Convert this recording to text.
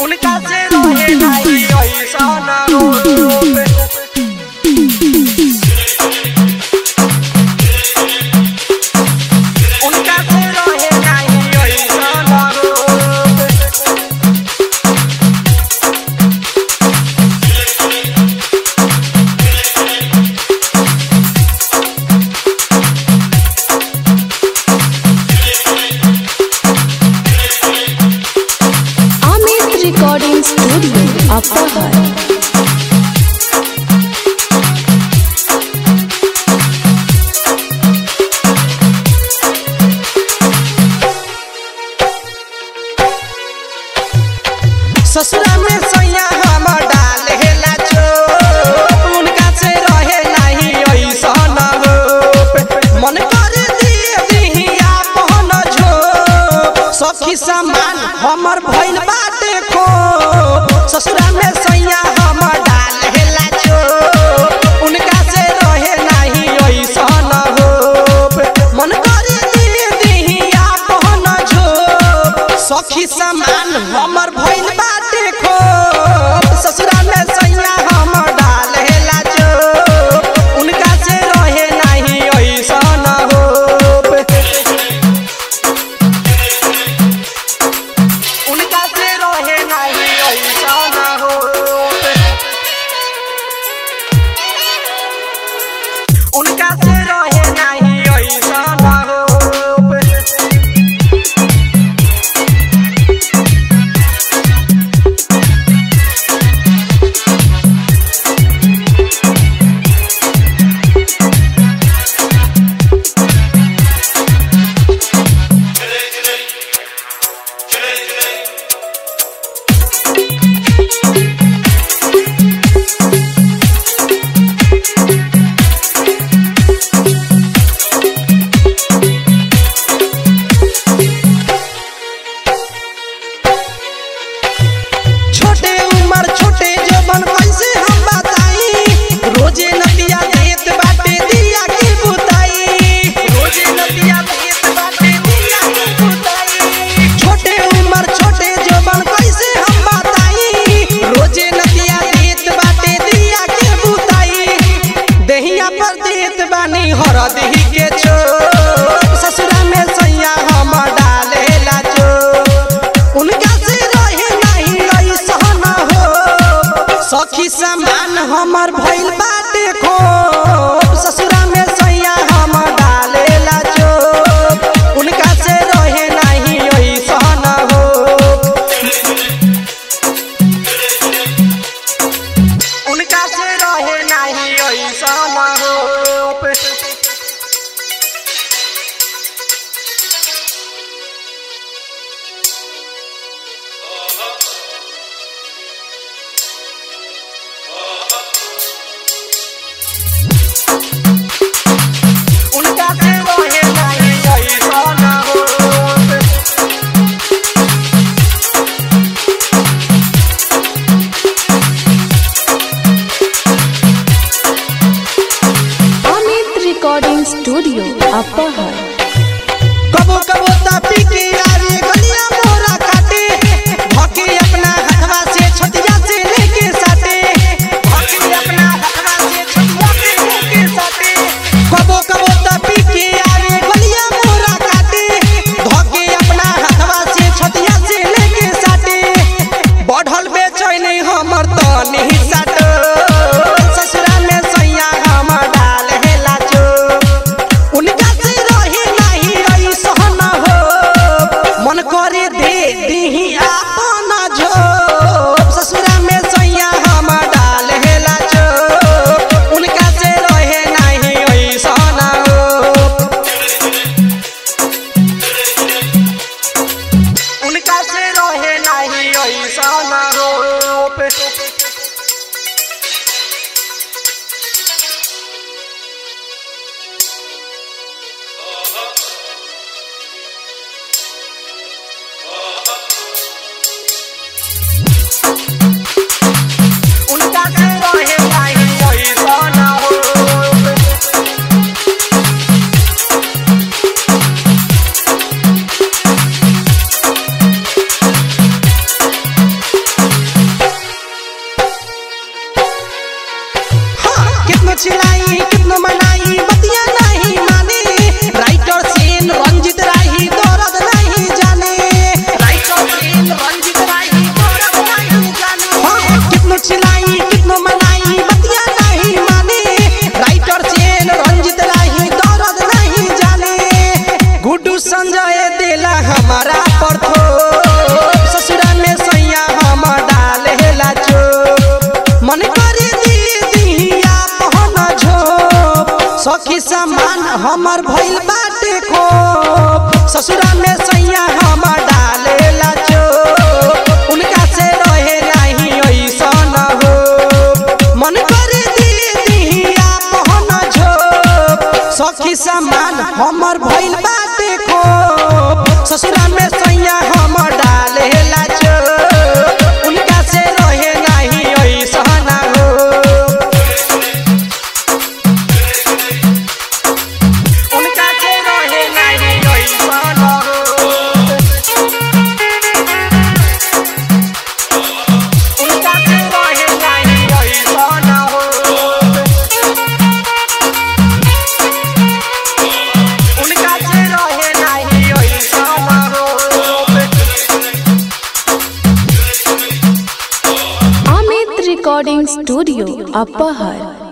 उनका से रहे नहीं ऐसा ना रोवे उनका से रहे नहीं ऐसा ना रोवे Amit Recording Studio, Upper ससुरा में सैया हम डालेला चो उनका से रहे नहीं ऐसा न हो मन कर दिए दिहिया पहन झो सखी समान हमर भइल बाटे खो ससुरा में सैया हम डालेला चो उनका से रहे नहीं ऐसा न हो मन कर दिए दिहिया पहन झो सखी समान हमर भइल बाटे खो ससुरा में सैया हम डालेला चो उनका से रहे नहीं ऐसा न हो उनका से रहे नहीं ऐसा न हो उनका से रहे नहीं ऐसा न हो छोटे उम्र छोटे जवन कैसे हम बताई रोजे नदिया देत बाटे दिया के बुताई रोजे नदिया देत बाटे दिया के बुताई छोटे उम्र छोटे जवन कैसे हम बताई रोजे नदिया देत बाटे दिया के बुताई देहिया पर देत बानी हर देही के छो ससुरा में सैया हम डालेला चो उनका से रहे नहीं ऐसा न हो सखी समान हमर भइल बाटे खो ससुरा में सैया हम डालेला चो उनका से रहे नहीं ऐसा न हो उनका से रहे नहीं ऐसा न हो उनका से रहे नहीं ऐसा न हो Amit Recording Studio, Upper कबो कबो तापी के यारे गलिया मोरा काटे भके अपना हथवा से छतिया से लेके साटे भके अपना हथवा से छतिया से लेके साटे कबो कबो तापी के यारे गलिया मोरा काटे भके अपना हथवा से छतिया से लेके साटे बढ़ल बेचैनी हमर तनी साटो ससुरा में सैया हम डाल हेला चो उनका से रहे नहीं ऐसा न हो मन करे दे दीही आपन झो ससुरा में सैया हम डाल हेला चो उनका से रहे नहीं ऐसा न हो उनका से रहे नहीं ऐसा न हो सखी समान हमर भइल बाटे खो ससुरा में सैया हम डालेला चो उनका से रहे नहीं ऐसन हो मन करे दीदिया मोहन झो सखी समान हमर भइल बाटे खो ससुरा में सैया हम डालेला चो उनका से रहे नहीं ऐसन हो उनका के रहे नहीं ऐसन हो उनका के रहे नहीं ऐसन हो उनका के रहे नहीं ऐसन हो Amit Recording Studio, Upper